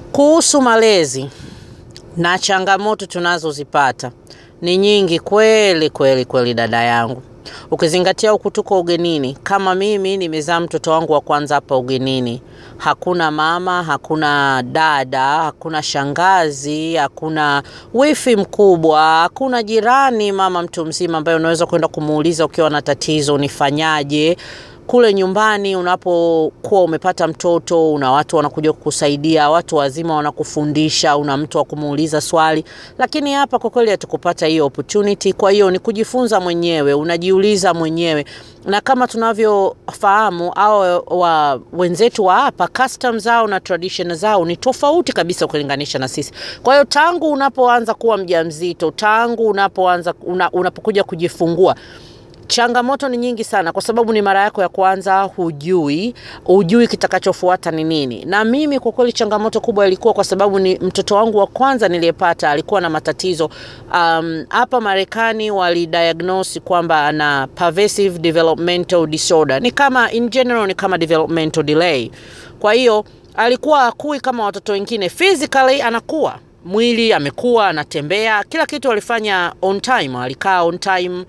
Kuhusu malezi na changamoto tunazozipata ni nyingi kweli kweli kweli, dada yangu, ukizingatia huku tuko ugenini. Kama mimi nimezaa mtoto wangu wa kwanza hapa ugenini, hakuna mama, hakuna dada, hakuna shangazi, hakuna wifi mkubwa, hakuna jirani mama mtu mzima ambaye unaweza kwenda kumuuliza ukiwa na tatizo, nifanyaje kule nyumbani unapokuwa umepata mtoto, una watu wanakuja kukusaidia, watu wazima wanakufundisha, una mtu wa kumuuliza swali. Lakini hapa kwa kweli hatukupata hiyo opportunity. Kwa hiyo ni kujifunza mwenyewe, unajiuliza mwenyewe, na kama tunavyofahamu au wa wenzetu wa hapa, custom zao na tradition zao ni tofauti kabisa ukilinganisha na sisi. Kwa hiyo tangu unapoanza kuwa mjamzito, tangu unapoanza una, unapokuja kujifungua changamoto ni nyingi sana, kwa sababu ni mara yako ya kwanza, hujui hujui kitakachofuata ni nini. Na mimi kwa kweli changamoto kubwa ilikuwa kwa sababu ni mtoto wangu wa kwanza niliyepata alikuwa na matatizo um, hapa Marekani walidiagnose kwamba ana pervasive developmental disorder, ni kama in general ni kama developmental delay. Kwa hiyo alikuwa akui kama watoto wengine, physically anakuwa mwili amekuwa, anatembea, kila kitu alifanya on time, alikaa on time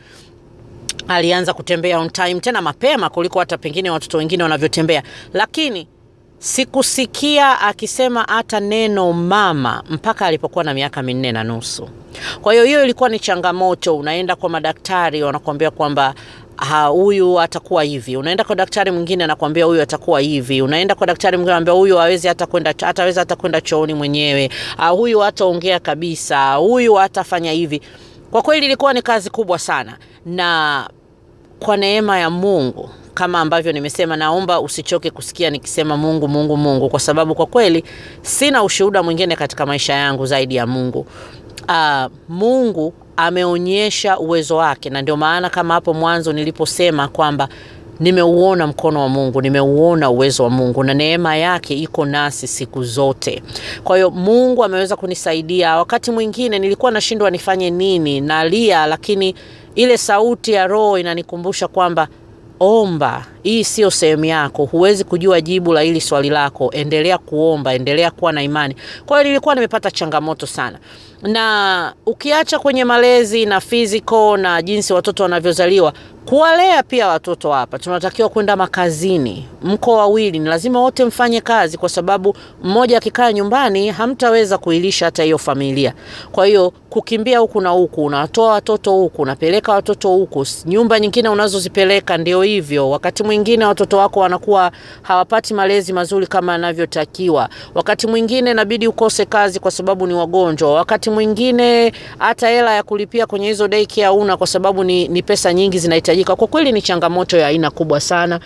alianza kutembea on time tena mapema kuliko hata pengine watoto wengine wanavyotembea, lakini sikusikia akisema hata neno mama mpaka alipokuwa na miaka minne na nusu. Kwa hiyo hiyo ilikuwa ni changamoto. Unaenda kwa madaktari wanakuambia kwamba huyu atakuwa hivi, unaenda kwa daktari mwingine anakuambia huyu atakuwa hivi, unaenda kwa daktari mwingine anambia huyu hawezi hata kwenda hataweza hata kwenda chooni mwenyewe, huyu hataongea kabisa, huyu hatafanya hivi. Kwa kweli ilikuwa ni kazi kubwa sana, na kwa neema ya Mungu kama ambavyo nimesema, naomba usichoke kusikia nikisema Mungu, Mungu, Mungu, kwa sababu kwa kweli sina ushuhuda mwingine katika maisha yangu zaidi ya Mungu. Uh, Mungu ameonyesha uwezo wake, na ndio maana kama hapo mwanzo niliposema kwamba nimeuona mkono wa Mungu, nimeuona uwezo wa Mungu na neema yake iko nasi siku zote. Kwa hiyo Mungu ameweza kunisaidia. Wakati mwingine nilikuwa nashindwa nifanye nini, nalia, lakini ile sauti ya Roho inanikumbusha kwamba omba, hii sio sehemu yako, huwezi kujua jibu la hili swali lako, endelea kuomba, endelea kuwa na imani. Kwa hiyo nilikuwa nimepata changamoto sana, na ukiacha kwenye malezi na physical na jinsi watoto wanavyozaliwa kuwalea pia watoto hapa, tunatakiwa kwenda makazini. Mko wawili, ni lazima wote mfanye kazi, kwa sababu mmoja akikaa nyumbani hamtaweza kuilisha hata hiyo familia. Kwa hiyo kukimbia huku na huku, unatoa watoto huku, unapeleka watoto huku, nyumba nyingine unazozipeleka ndio hivyo. Wakati mwingine watoto wako wanakuwa hawapati malezi mazuri kama yanavyotakiwa. Wakati mwingine inabidi ukose kazi kwa sababu ni wagonjwa. Wakati mwingine hata hela ya kulipia kwenye hizo daycare hauna, kwa sababu ni, ni pesa nyingi zinahitaji kwa kweli ni changamoto ya aina kubwa sana,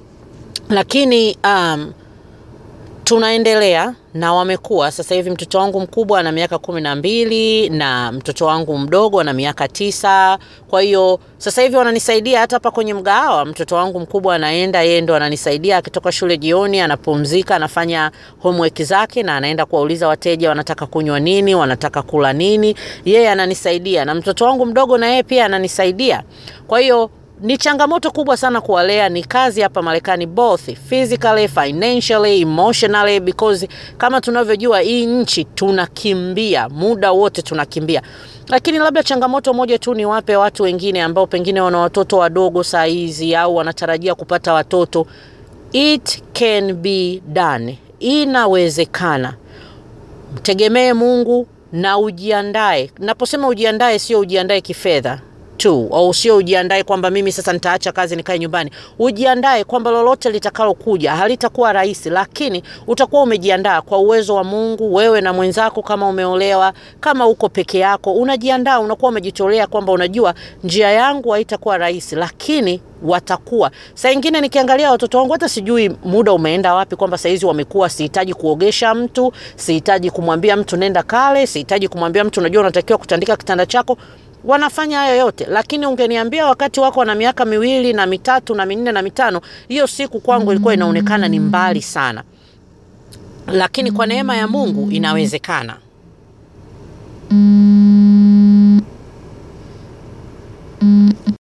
lakini um, tunaendelea na wamekuwa sasa hivi. Mtoto wangu mkubwa ana miaka kumi na mbili na mtoto wangu mdogo ana miaka tisa. Kwa hiyo sasa hivi wananisaidia hata hapa kwenye mgahawa. Mtoto wangu mkubwa anaenda, yeye ndo ananisaidia akitoka shule jioni, anapumzika, anafanya homework zake na anaenda kuwauliza wateja wanataka kunywa nini, wanataka kula nini, yeye ananisaidia, na mtoto wangu mdogo na yeye pia ananisaidia. Kwa hiyo ni changamoto kubwa sana kuwalea, ni kazi hapa Marekani, both physically, financially, emotionally, because kama tunavyojua hii nchi tunakimbia muda wote, tunakimbia. Lakini labda changamoto moja tu ni wape watu wengine ambao pengine wana watoto wadogo saa hizi au wanatarajia kupata watoto, it can be done, inawezekana. Mtegemee Mungu na ujiandae. Naposema ujiandae, sio ujiandae kifedha tu au sio ujiandae kwamba mimi sasa nitaacha kazi nikae nyumbani. Ujiandae kwamba lolote litakalokuja halitakuwa rahisi, lakini utakuwa umejiandaa kwa uwezo wa Mungu. Wewe na mwenzako, kama umeolewa, kama uko peke yako, unajiandaa, unakuwa umejitolea kwamba unajua njia yangu haitakuwa rahisi, lakini watakuwa. Saa ingine nikiangalia watoto wangu hata sijui muda umeenda wapi, kwamba saizi wamekuwa, sihitaji kuogesha mtu, sihitaji kumwambia mtu nenda kale, sihitaji kumwambia mtu unajua unatakiwa kutandika kitanda chako wanafanya hayo yote, lakini ungeniambia wakati wako na miaka miwili na mitatu na minne na mitano, hiyo siku kwangu ilikuwa inaonekana ni mbali sana, lakini kwa neema ya Mungu inawezekana.